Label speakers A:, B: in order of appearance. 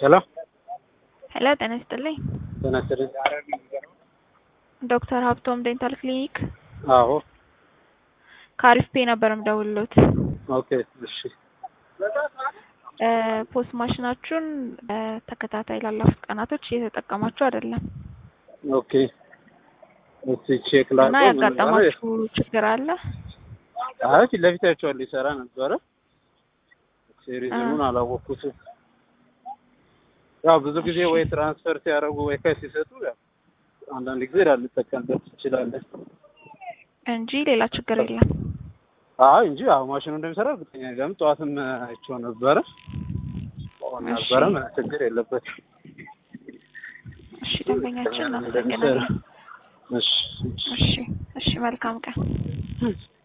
A: ሄሎ
B: ሄሎ ጤና ይስጥልኝ።
A: ጤና ይስጥልኝ።
B: ዶክተር ሀብቶም ዴንታል ክሊኒክ
A: አዎ
B: ከአሪፍ ፔ ነበር የምደውልሎት።
A: ኦኬ እሺ
B: ፖስት ማሽናችሁን በተከታታይ ላለፉት ቀናቶች እየተጠቀማችሁ አይደለም
A: ኦኬ እስቲ ቼክ
B: እና
A: ላድርገው። ምን
B: ያጋጠማችሁ ችግር አለ?
A: አይ ፊት ለፊት አይቼዋለሁ ይሰራ ነበረ። ሴሪዝሙን አላወቅኩትም። ያው ብዙ ጊዜ ወይ ትራንስፈር ሲያደርጉ ወይ ከስ ሲሰጡ ያው አንዳንድ ጊዜ ላልጠቀምበት ትችላለን።
B: እንጂ ሌላ ችግር የለም።
A: አይ እንጂ ያው ማሽኑ እንደሚሰራ እርግጠኛ ነኝ። ለምን ጠዋትም አይቼው ነበረ ነበረ ምንም ችግር የለበትም።
B: እሺ ደንበኛችን እናመሰግናለን።
A: እሺ
B: እሺ እሺ መልካም ቀን።